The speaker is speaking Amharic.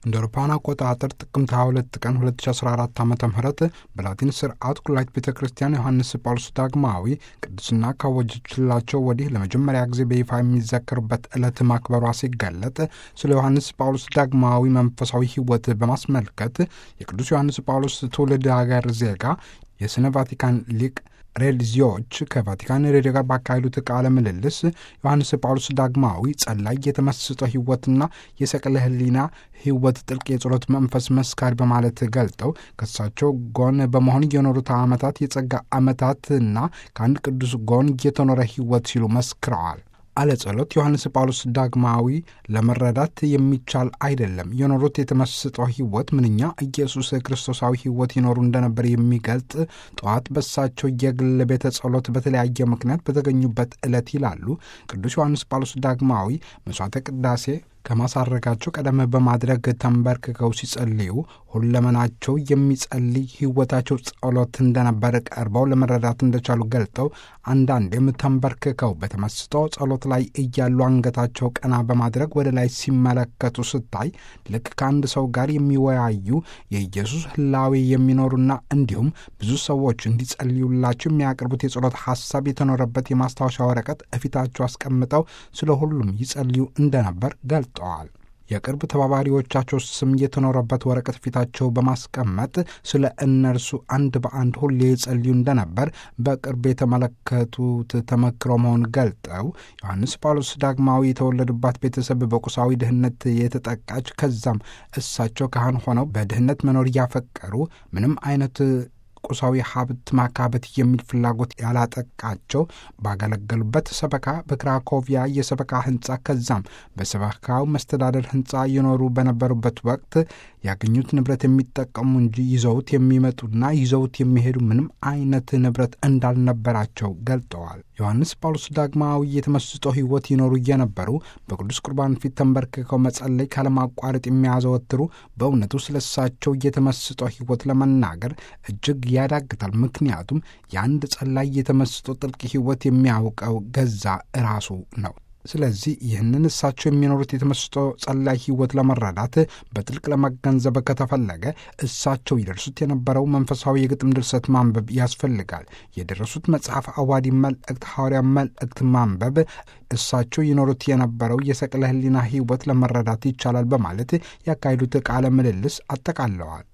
እንደ አውሮፓውያን አቆጣጠር ጥቅምት 22 ቀን 2014 ዓ ም በላቲን ስርዓት ኩላይት ቤተ ክርስቲያን ዮሐንስ ጳውሎስ ዳግማዊ ቅድስና ካወጀችላቸው ወዲህ ለመጀመሪያ ጊዜ በይፋ የሚዘከሩበት ዕለት ማክበሯ ሲገለጥ ስለ ዮሐንስ ጳውሎስ ዳግማዊ መንፈሳዊ ሕይወት በማስመልከት የቅዱስ ዮሐንስ ጳውሎስ ትውልድ ሀገር ዜጋ የስነ ቫቲካን ሊቅ ሬሊዚዎች ከቫቲካን ሬዲዮ ጋር ባካሄዱት ቃለ ምልልስ ዮሐንስ ጳውሎስ ዳግማዊ ጸላይ የተመስጦ ሕይወትና የሰቅለ ሕሊና ሕይወት ጥልቅ የጸሎት መንፈስ መስካሪ በማለት ገልጠው ከሳቸው ጎን በመሆን የኖሩት ዓመታት የጸጋ ዓመታትና ከአንድ ቅዱስ ጎን የተኖረ ሕይወት ሲሉ መስክረዋል። አለ ጸሎት ዮሐንስ ጳውሎስ ዳግማዊ ለመረዳት የሚቻል አይደለም። የኖሩት የተመስጦ ሕይወት ምንኛ ኢየሱስ ክርስቶሳዊ ሕይወት ይኖሩ እንደነበር የሚገልጥ ጠዋት በሳቸው የግል ቤተ ጸሎት በተለያየ ምክንያት በተገኙበት ዕለት ይላሉ ቅዱስ ዮሐንስ ጳውሎስ ዳግማዊ መሥዋዕተ ቅዳሴ ከማሳረጋቸው ቀደም በማድረግ ተንበርክከው ሲጸልዩ ሁለመናቸው የሚጸልይ ሕይወታቸው ጸሎት እንደነበር ቀርበው ለመረዳት እንደቻሉ ገልጠው አንዳንዴም ተንበርክከው በተመስጦ ጸሎት ላይ እያሉ አንገታቸው ቀና በማድረግ ወደ ላይ ሲመለከቱ ስታይ ልክ ከአንድ ሰው ጋር የሚወያዩ የኢየሱስ ሕላዌ የሚኖሩና እንዲሁም ብዙ ሰዎች እንዲጸልዩላቸው የሚያቀርቡት የጸሎት ሐሳብ የተኖረበት የማስታወሻ ወረቀት እፊታቸው አስቀምጠው ስለ ሁሉም ይጸልዩ እንደነበር ገልጠዋል። የቅርብ ተባባሪዎቻቸው ስም የተኖረበት ወረቀት ፊታቸው በማስቀመጥ ስለ እነርሱ አንድ በአንድ ሁሌ ይጸልዩ እንደነበር በቅርብ የተመለከቱት ተመክሮ መሆን ገልጠው ዮሐንስ ጳውሎስ ዳግማዊ የተወለዱባት ቤተሰብ በቁሳዊ ድህነት የተጠቃች ከዛም እሳቸው ካህን ሆነው በድህነት መኖር እያፈቀሩ ምንም አይነት ቁሳዊ ሀብት ማካበት የሚል ፍላጎት ያላጠቃቸው ባገለገሉበት ሰበካ በክራኮቪያ የሰበካ ህንፃ ከዛም በሰበካው መስተዳደር ህንፃ እየኖሩ በነበሩበት ወቅት ያገኙት ንብረት የሚጠቀሙ እንጂ ይዘውት የሚመጡና ይዘውት የሚሄዱ ምንም አይነት ንብረት እንዳልነበራቸው ገልጠዋል። ዮሐንስ ጳውሎስ ዳግማዊ የተመስጦ ሕይወት ይኖሩ እየነበሩ በቅዱስ ቁርባን ፊት ተንበርክከው መጸለይ ካለማቋረጥ የሚያዘወትሩ በእውነቱ ስለሳቸው የተመስጦ ሕይወት ለመናገር እጅግ ያዳግታል። ምክንያቱም የአንድ ጸላይ የተመስጦ ጥልቅ ሕይወት የሚያውቀው ገዛ ራሱ ነው። ስለዚህ ይህንን እሳቸው የሚኖሩት የተመስጦ ጸላይ ሕይወት ለመረዳት በጥልቅ ለመገንዘብ ከተፈለገ እሳቸው ይደርሱት የነበረው መንፈሳዊ የግጥም ድርሰት ማንበብ ያስፈልጋል። የደረሱት መጽሐፍ አዋዲ መልእክት፣ ሐዋርያ መልእክት ማንበብ እሳቸው ይኖሩት የነበረው የሰቅለ ሕሊና ሕይወት ለመረዳት ይቻላል በማለት ያካሄዱት ቃለ ምልልስ አጠቃለዋል።